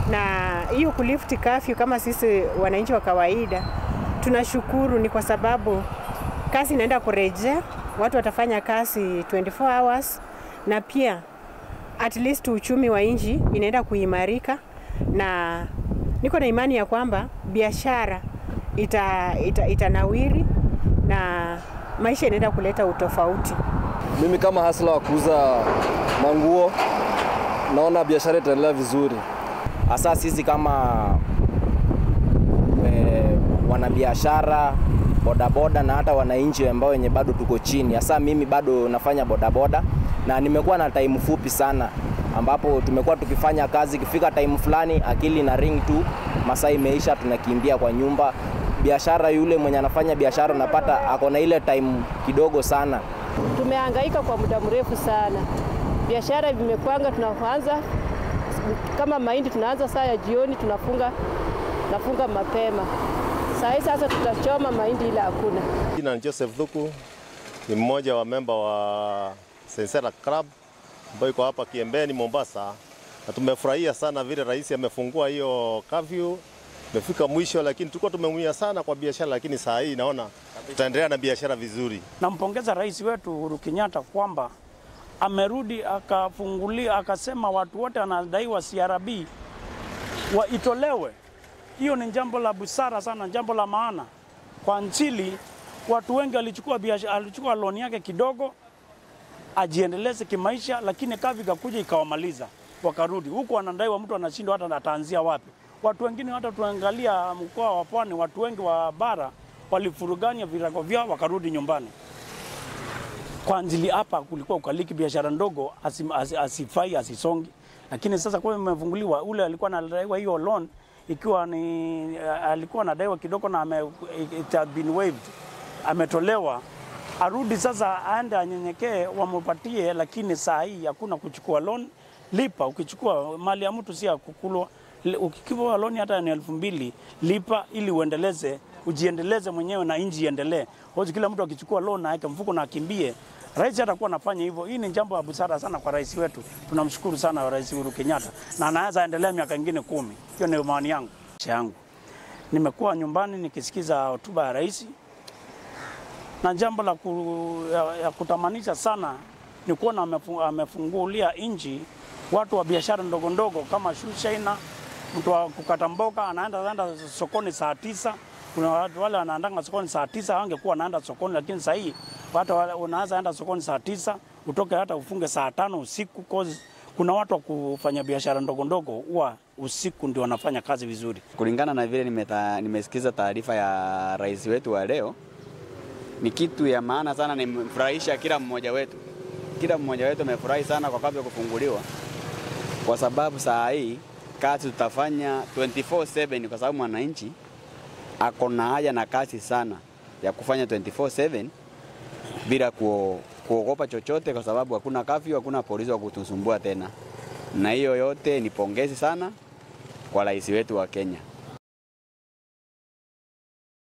na hiyo kulift curfew kama sisi wananchi wa kawaida tunashukuru, ni kwa sababu kazi inaenda kurejea, watu watafanya kazi 24 hours na pia at least uchumi wa nchi inaenda kuimarika, na niko na imani ya kwamba biashara ita, ita, itanawiri na maisha inaenda kuleta utofauti. Mimi kama hasla wa kuuza manguo naona biashara itaendelea vizuri. hasa sisi kama e, wanabiashara bodaboda na hata wananchi ambao wenye bado tuko chini. Hasa mimi bado nafanya bodaboda na nimekuwa na time fupi sana, ambapo tumekuwa tukifanya kazi, ikifika time fulani akili na ring tu, masaa imeisha, tunakimbia kwa nyumba. Biashara, yule mwenye anafanya biashara unapata ako na ile time kidogo sana. Tumehangaika kwa muda mrefu sana, biashara vimekwanga. Tunaanza kama mahindi, tunaanza saa ya jioni, tunafunga nafunga mapema. Saa hii sasa tutachoma mahindi, ila hakuna. Jina ni Joseph Thuku, ni mmoja wa memba wa Sensera Club ambayo iko hapa Kiembeni, Mombasa, na tumefurahia sana vile rais amefungua hiyo curfew. Imefika mwisho, lakini tulikuwa tumeumia sana kwa biashara, lakini saa hii naona tutaendelea na biashara vizuri. Nampongeza rais wetu Uhuru Kenyatta kwamba amerudi akafungulia, akasema watu wote wanadaiwa CRB waitolewe. Hiyo ni jambo la busara sana, jambo la maana kwa nchini. Watu wengi walichukua biashara, alichukua loan yake kidogo ajiendeleze kimaisha, lakini kavi ikakuja ikawamaliza, wakarudi huku wanadaiwa, mtu anashindwa hata ataanzia wapi. Watu wengine hata tuangalia mkoa wa Pwani, watu wengi wa bara walifuruganya virago vyao wakarudi nyumbani. Kwa ajili hapa kulikuwa ukaliki biashara ndogo asim, as, asifai asisongi, lakini sasa kwa imefunguliwa, ule alikuwa anadaiwa hiyo loan ikiwa ni alikuwa anadaiwa kidogo na ame, it had been waived, ametolewa arudi sasa, aende anyenyekee, wampatie. Lakini saa hii hakuna kuchukua loan, lipa. Ukichukua mali ya mtu si ya kukulwa. Ukichukua loan hata ni elfu mbili lipa, ili uendeleze ujiendeleze mwenyewe na inji iendelee. Hoji kila mtu akichukua loan na aweke mfuko na akimbie, rais atakuwa anafanya hivyo. Hii ni jambo la busara sana kwa rais wetu, tunamshukuru sana Rais Uhuru Kenyatta, na anaweza endelea miaka ingine kumi. Hiyo ndio maoni yangu yangu. Nimekuwa nyumbani nikisikiza hotuba ya rais na jambo la ku, ya, ya kutamanisha sana ni kuona amefu, amefungulia nchi watu wa biashara ndogo ndogo kama shushaina, mtu wa kukata mboga anaenda anaenda sokoni saa tisa. Kuna watu wale wanaandanga sokoni saa tisa, wangekuwa wanaenda sokoni, lakini sasa hii watu unaanza enda sokoni saa tisa utoke hata ufunge saa tano usiku cause kuna watu wa kufanya biashara ndogo ndogo huwa usiku ndio wanafanya kazi vizuri. Kulingana na vile nimeta, nimesikiza taarifa ya rais wetu wa leo, ni kitu ya maana sana, nimefurahisha kila mmoja wetu. Kila mmoja wetu amefurahi sana kwa kabla kufunguliwa, kwa sababu saa hii kazi tutafanya 24/7 kwa sababu mwananchi ako na haja na kazi sana ya kufanya 24/7 bila kuo, kuogopa chochote, kwa sababu hakuna kafyu, hakuna polisi wa kutusumbua tena. Na hiyo yote ni pongezi sana kwa rais wetu wa Kenya.